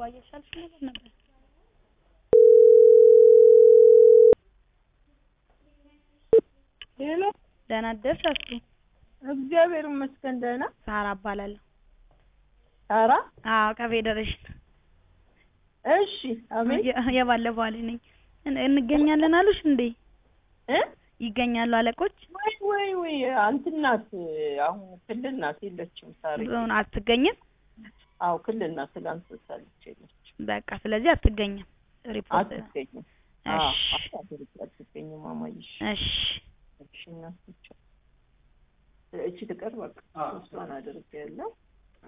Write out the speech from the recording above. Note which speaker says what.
Speaker 1: ባየሻልሽ ነገር ነበር።
Speaker 2: ሄሎ
Speaker 1: ደህና አደርሽ አስቱ?
Speaker 2: እግዚአብሔር ይመስገን ደህና።
Speaker 1: ሳራ እባላለሁ።
Speaker 2: ኧረ
Speaker 1: አዎ ከፌዴሬሽን
Speaker 2: እሺ፣ አቤት
Speaker 1: የ- የባለፈው አለኝ ነኝ። እን- እንገኛለን አሉሽ እንዴ?
Speaker 2: እ
Speaker 1: ይገኛሉ አለቆች?
Speaker 2: ወይ ወይ ወይ እንትን ናት፣ አሁን ክልል ናት የለችም። ሳሪ
Speaker 1: ዞን አትገኝም?
Speaker 2: አዎ ክልል ናት፣ ትላንት ወጣለች የለችም፣
Speaker 1: በቃ ስለዚህ አትገኝም። ሪፖርት
Speaker 2: አትገኝም። አዎ
Speaker 1: እሺ
Speaker 2: አታድርግ፣ አትገኝም። ማማይሽ
Speaker 1: እሺ
Speaker 2: እሺ፣ እናቶች እቺ ትቀር በቃ እሷን አድርግ ያለው